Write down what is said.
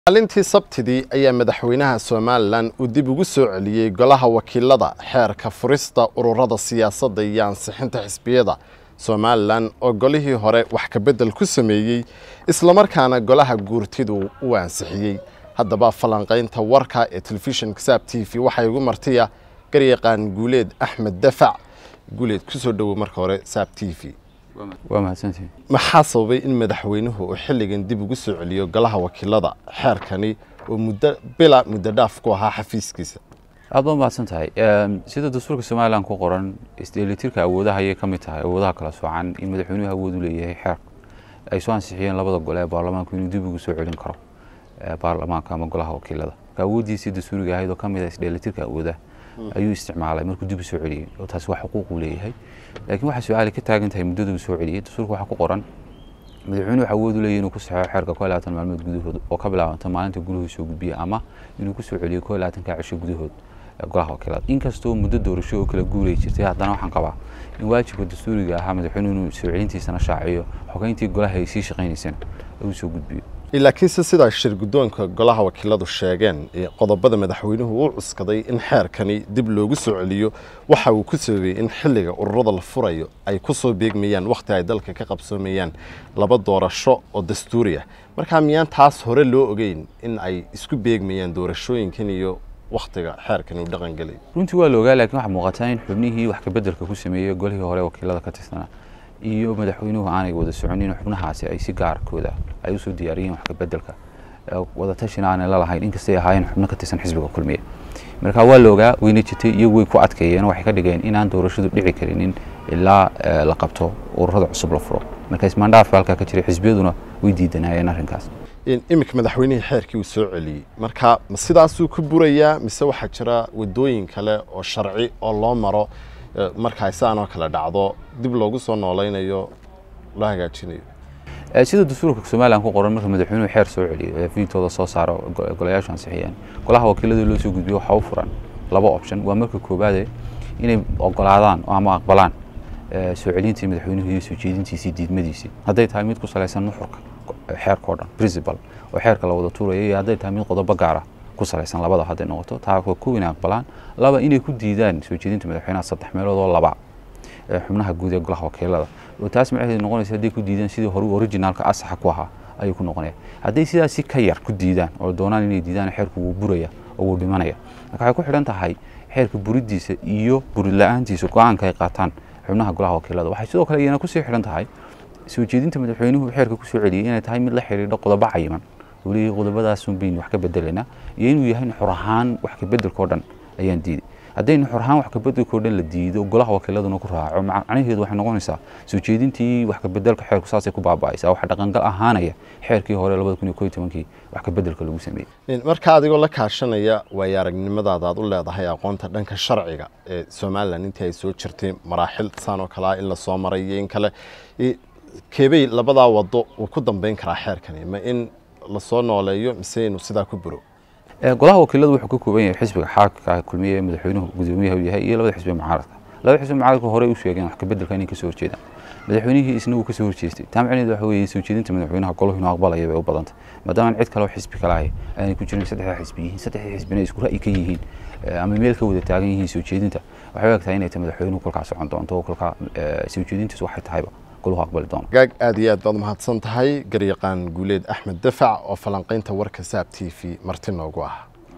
maalintii sabtidii ayaa madaxweynaha somalilan uu dib ugu soo celiyey golaha wakiilada xeerka furista ururada siyaasadda iyo ansixinta xisbiyada somalilan oo golihii hore wax kabedel ku sameeyey islamarkaana golaha guurtidu uu ansixiyey haddaba falanqaynta warka ee telefishinka saab t v waxaa igu martiya garyaqaan guuleed axmed dafac guuleed kusoo dhowow marka hore saab t v waa mahadsantihin maxaa sababay in madaxweynuhu uu xilligan dib ugu soo celiyo golaha wakiilada xeerkani oo muddo bila muddo dhaaf ku ahaa xafiiskiisa aad baa mahadsan tahay sida dastuurka somalilan ku qoran isdheelitirka awoodaha ayay ka mid tahay awoodaha kala soocan in madaxweynuhu awood u leeyahay xeer ay soo ansixiyeen labada gole ee baarlamaanku inuu dib ugu soo celin karo baarlamaanka ama golaha wakiilada marka awooddiisii dastuuriga ahayd oo ka mid ah isdheelitirka awoodaha ayuu isticmaalay markuu dib u soo celiyey oo taasi waa xuquuq uu leeyahay laakiin waxaa su-aali ka taagan tahay muddada uu soo celiyey dastuurka waxaa ku qoran madaxweynuhu waxa awood u leeyahy inuu ku saxeexo xeerka koo labaatan maalmood gudahood oo ka bilaabanta maalinta guluhu soo gudbiya ama inuu ku soo celiyo koo labaatanka cisho gudahood golaha wakiilada inkastoo muddo doorasho oo kala guuray jirtay haddana waxaan qabaa in waajibka dastuuriga ahaa madaxweynuhu inuu soo celintiisana shaaciyo xogeyntii golaha ay sii shaqaynaysana uu soo gudbiyo laakiinse sidaa shir guddoonka golaha wakiiladu sheegeen qodobada madaxweynuhu uu cuskaday in xeerkani dib loogu soo celiyo waxa uu ku sababay in xilliga ururada la furayo ay ku soo beegmayaan wakhti ay dalka ka qabsoomayaan laba doorasho oo dastuuri ah markaa miyaan taas hore loo ogeyn in ay isku beegmayaan doorashooyinkan iyo wakhtiga xeerkan uu dhaqan gelay runtii waa la ogaa laakiin waxaa muuqataa in xubnihii wax kabeddelka ku sameeyey golihii hore wakiilada ka tirsanaa iyo madaxweynuhu aanay wada soconin xubnahaasi ay si gaarkooda ay usoo diyaariyeen wax kabeddelka wadatashina aanay lalahayn inkastay ahaayeen xubno ka tirsan xisbiga kulmiya marka waa la ogaa weyna jirtay iyagu way ku adkeeyeen waxay ka dhigeen inaan doorashadu dhici karinin ilaa la qabto ururada cusub la furo marka ismaandhaafka halkaa ka jiray xisbiyaduna way diidanayeen arrinkaas iminka madaxweynihii xeerkii uu soo celiyey marka ma sidaasuu ku burayaa mise waxaa jira wadooyin kale oo sharci oo loo maro markaa sidaanoo kale dhacdo dib loogu soo noolaynayo loo hagaajinayo sida dastuurka somalilan ku qoran marka madaxweynuhu xeer soo celiyo ee fiidtooda soo saaro golayaashu ansixiyeen golaha wakiilada loo soo gudbiyo waxaa u furan laba option waa marka koowaade inay ogolaadaan ama aqbalaan soo celintii madaxweynuhu iyo soo jeedintiisii diidmadiisii hadday tahay mid ku salaysan nuxurka xeerka o dhan principal oo xeerka la wada tuuraya iyo hadday tahay mid qodobo gaara ku salaysan labada hadday noqoto taa waa kow inay aqbalaan laba inay ku diidaan soo jeedinta madaxweynaha saddex meelood oo laba xubnaha guud ee golaha wakiilada oo taas macnaheedu noqonaysa hadday ku diidaan sidii hore originaalka asaxa ku ahaa ayuu ku noqonaya hadday sidaasi ka yar ku diidaan oo doonaan inay diidaan xeerku wuu buraya oo wuu dhimanaya marka waxay ku xidhan tahay xeerka buriddiisa iyo burid la-aantiisa go-aanka ay qaataan xubnaha golaha wakiilada waxay sidoo kale iyana kusii xidhan tahay soo jeedinta madaxweynuhu xeerka ku soo celiyey inay tahay mid la xidhiidho qodobo cayiman uu leeyahay qodobadaasun baynu wax ka bedelaynaa iyo inuu yahay xor ahaan wax ka bedelkao dhan ayaan diiday haddaynu xor ahaan wax ka bedelkao dhan la diido golaha wakiiladuna ku raaco macnaheedu waxay noqonaysaa soo jeedintii wax ka bedelka xeerku saasay ku baaba'aysaa waxa dhaqangal ahaanaya xeerkii hore labada kun iyo koo iyo tobankii wax ka bedelka lagu sameeyey marka adigoo la kaashanaya waayo aragnimadaada aad u leedahay aqoonta dhanka sharciga ee somalilan intii ay soo jirtay maraaxil saan oo kale ah in la soo maray iyo in kale keebay labadaa wado uu ku dambeyn karaa xeerkani ma in lasoo nooleeyo mise inuu sidaa ku buro golaha wakiiladu wuxuu ka kooban yahay xisbiga xaakka kulmiye ee madaxweynuhu gudoomiyaha u yahay iyo labada xisbi mucaaradka labada xisbi mucaaradka hore u sheegeen wax kabeddelka inay kasoo horjeedaan madaxweynihii isna uu kasoo horjeestay taa macnaheedu waxa weeye soo jeedinta madaxweynaha goluhu inuu aqbalaya bay u badantay maadaama cid kale oo xisbi kale ahay aanay ku jirin saddexda xisbi yihiin saddexda xisbina isku ra'yi ka yihiin ama meel ka wada taagan yihiin soo jeedinta waxay u egtahay inay tahay madaxweynuhu kolkaa socon doonto oo kolkaa soo jeedintiisu waxay tahayba gaag aad iyo aad baad umahadsan tahay garyaqaan guuleed axmed dafac oo falanqaynta warka saab t v marti noogu ah